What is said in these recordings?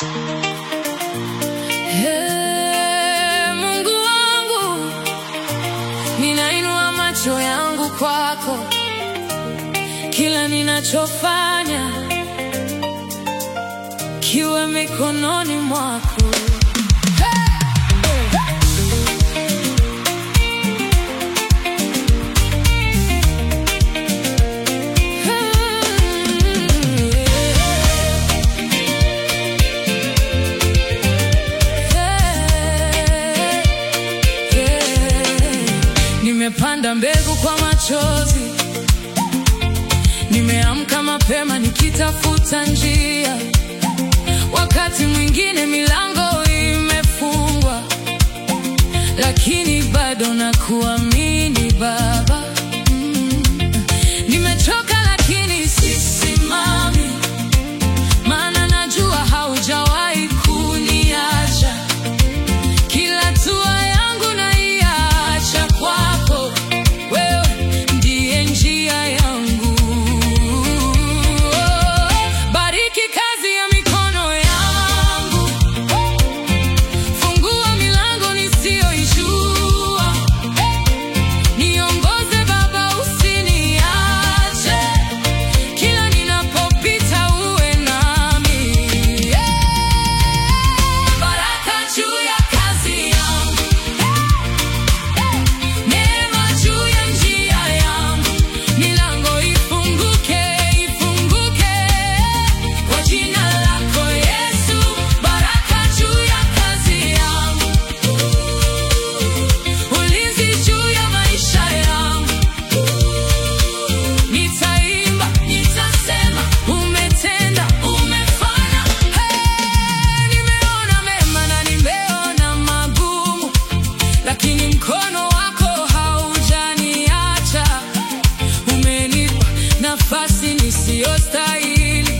Hey, Mungu wangu, ninainua macho yangu kwako, kila ninachofanya kiwe mikononi mwako. Nimepanda mbegu kwa machozi, nimeamka mapema nikitafuta njia. Wakati mwingine milango imefungwa, lakini bado nakuamini Baba. Mm. Nimechoka lakini sisimami, maana najua haujawahi kuniacha. Kila hatua yangu naiacha kwako, wewe ndiye njia yangu. Bariki kazi ya mikono yangu, fungua milango nisiyoijua, niongoze Baba, usiniache, kila ninapopita uwe nami. Baraka juu ya kazi yangu, neema juu ya njia yangu, milango ifunguke, ifunguke kwa jina lako Yesu. Baraka juu ya kazi yangu, ulinzi juu ya maisha yangu, nitaimba, nitasema, umetenda, umefanya. Hey, nimeona mema na nimeona magumu, lakini mkono wako haujaniacha. Umenipa nafasi nisiyostahili,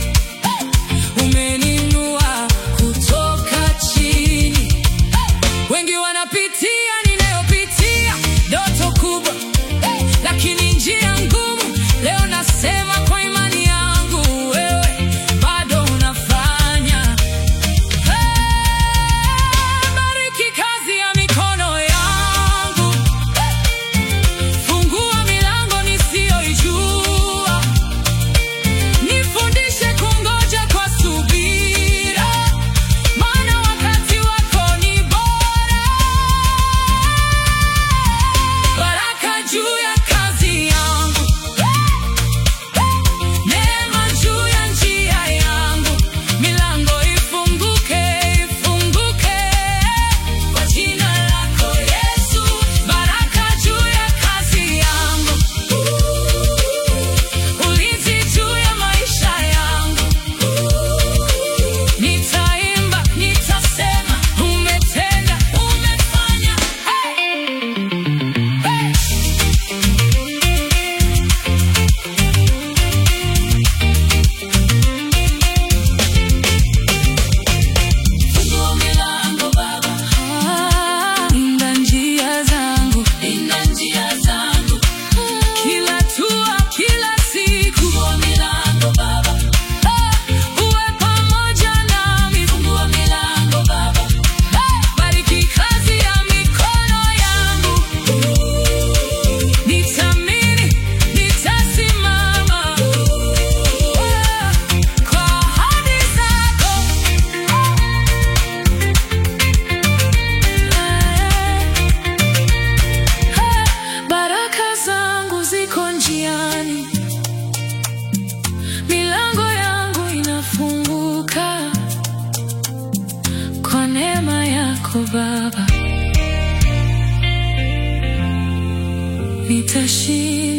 umeninua kutoka chini. Wengi wanapitia ninayopitia, ndoto kubwa lakini njia ngumu. Leo nasema kwa imani yangu, wewe bado unafanya. Bariki kazi ya mikono yangu, fungua milango nisiyoijua, nifundishe kungoja kwa subira, maana wakati wako ni bora. Baraka juu ya kazi yangu, neema juu ya njia yangu, milango ifunguke, ifunguke kwa jina lako Yesu. Baraka juu ya kazi yangu, ulinzi juu ya maisha yangu, nitaimba, nitasema, umetenda, umefanya. Hey! Fungua milango Baba, linda njia zangu, linda njia zangu, kila hatua, kila siku. Fungua milango Baba, uwe pamoja nami. Fungua milango Baba, bariki kazi ya mikono yangu, nitamini, nitasimama kwa ahadi zako. Baraka zangu ziko njiani, milango yangu inafunguka kwa neema yako Baba, nitashinda.